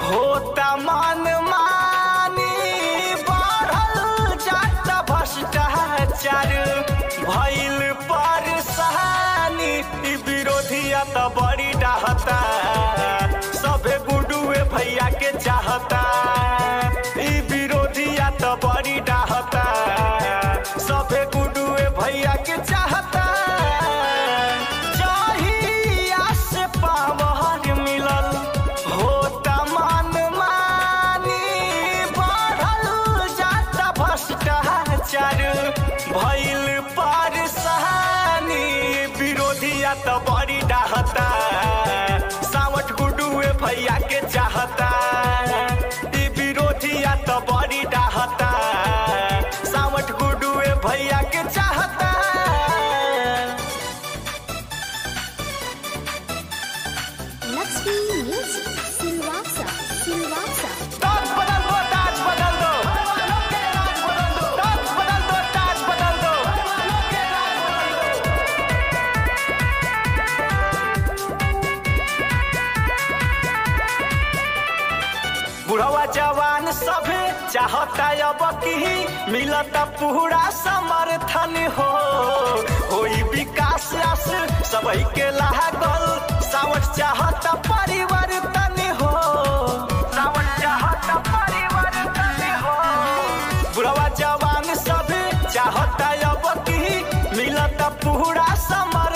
होता मन मानी बढ़ल जात भ्रष्टाचार भइल परेशानी ई विरोधिया त बड़ी डाहता सभे गुडुए भैया के चाहता ई विरोधिया त बड़ी डाहता सभे गुडुए भैया के चाहता जहिया से पावर मिलल होता मन मानी बढ़ल जाता भ्रष्टाचार भइल परेशानी विरोधिया त बड़ी डाहता सावट गुडुए भैया के चाहता ई विरोधिया त बड़ी डाहता सावट गुडुए भैया के चाहता Lakshmi Music, Silvassa, Silvassa. ताज बदल दो ताज बदल दो ताज बदल दो ताज बदल दो बुढ़वा जवान सभे चाहता अब की मिलत पूरा समर्थन हो होई विकास आस सबई के लागल सावट चाहता परिवर्तन हो सावट चाहता परिवर्तन हो बुढ़वा जवान सभे चाहता अब की मिलत पूरा समर्थन